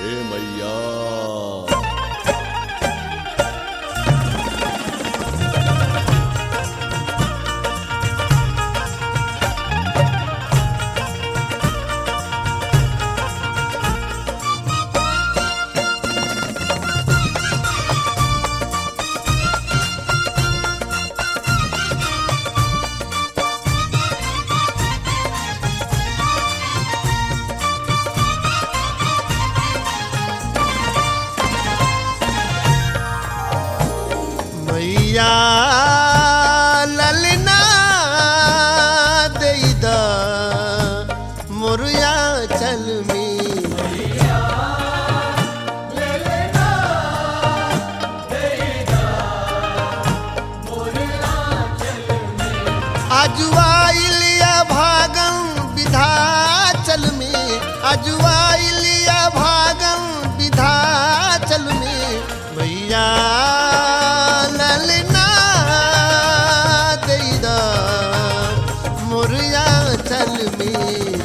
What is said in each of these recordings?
हे मैया मैया ललना दई द मोरिया चल में अजुआइलिया भागम विधाचल में अजुआइलिया भागम विधाचल में भैया ललना दई द मोरिया चल में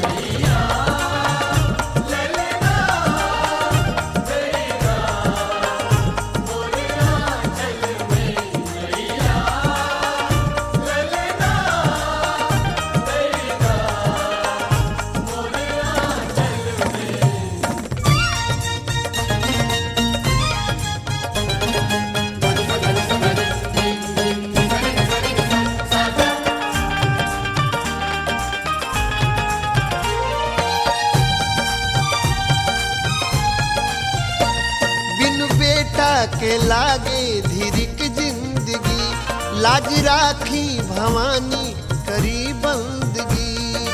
बिन बेटा के लागे धीरिक जिंदगी लाज राखी भवानी करी बंदगी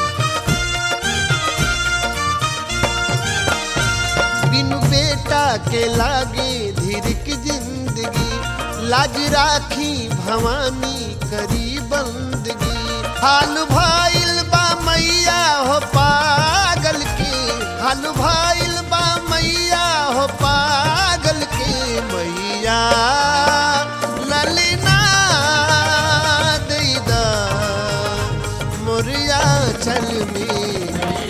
बिन बेटा के लागे धीरिक जिंदगी लाज राखी भवानी करी बंदगी हाल भाइल बा मैया हो पागल के हाल भाइल बा मैया हो पागल के मैया ललना दई द मोरिया चल में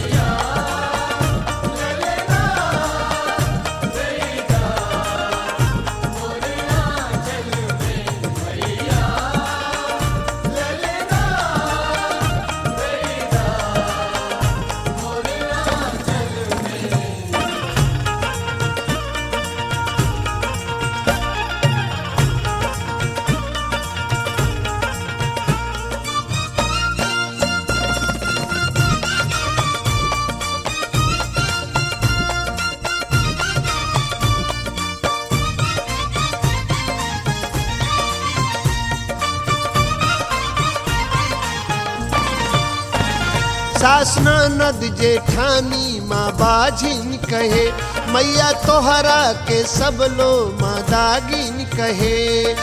सासना नद जेठानी माँ बाझिन कहे मैया तोहरा के सब लो माँ दागिन कहे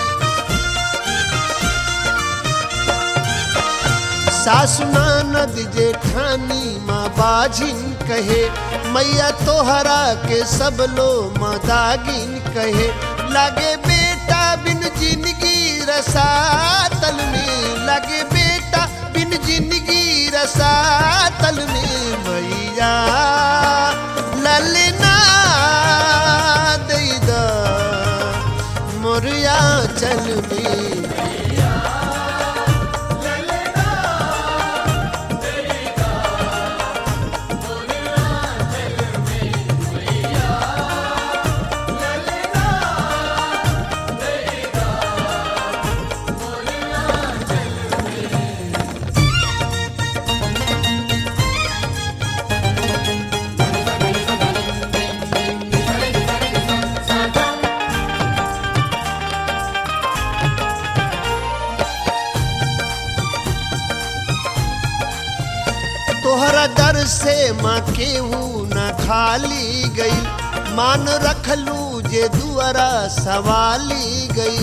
सासुना नद जेठानी माँ बाझिन कहे मैया तोहरा के सब लो माँ दागिन कहे लागे बेटा बिन जिंदगी रसातल में लागे बेटा बिन जिंदगी रसातल में मैया ललना दई द मोरिया चल में तोहरा दर से माँ केहू न खाली गई मान रखलू जे दुआरा सवाली गई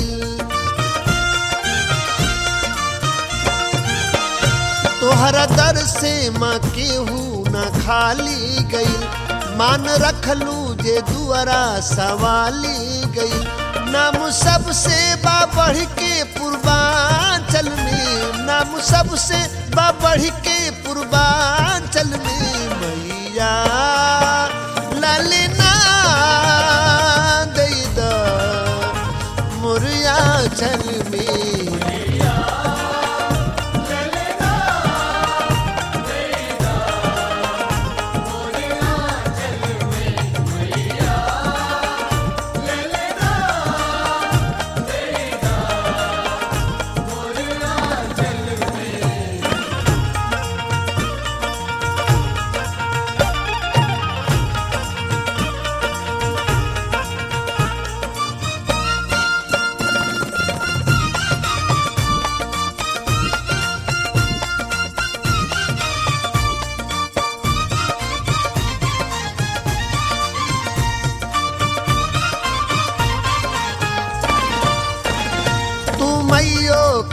तोहरा दर से माँ केहू न खाली गई मान रखलू जे दुआरा सवाली गई नाम सबसे बा बढ़ के पूर्वांचल में नाम सबसे बा बढ़ के पूर्वा चल में मैया ललना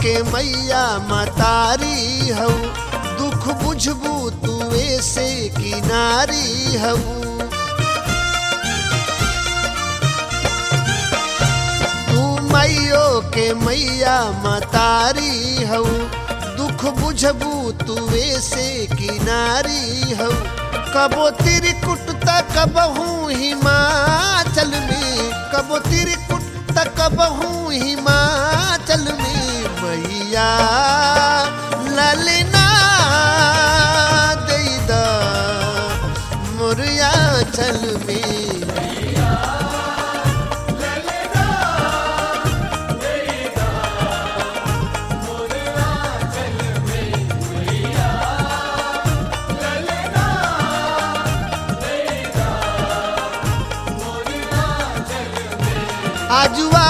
के मैया मतारी हऊ दुख बुझबू तू ऐसे किनारी हऊ तू मैयो के मैया मतारी हऊ दुख बुझबू तू ऐसे किनारी हऊ कबो तिरकुट तक बहू हिमाचल में कबो तिरकुट तक बहू हिमाचल में मैया ललना दई द मुरिया चल में आजुआ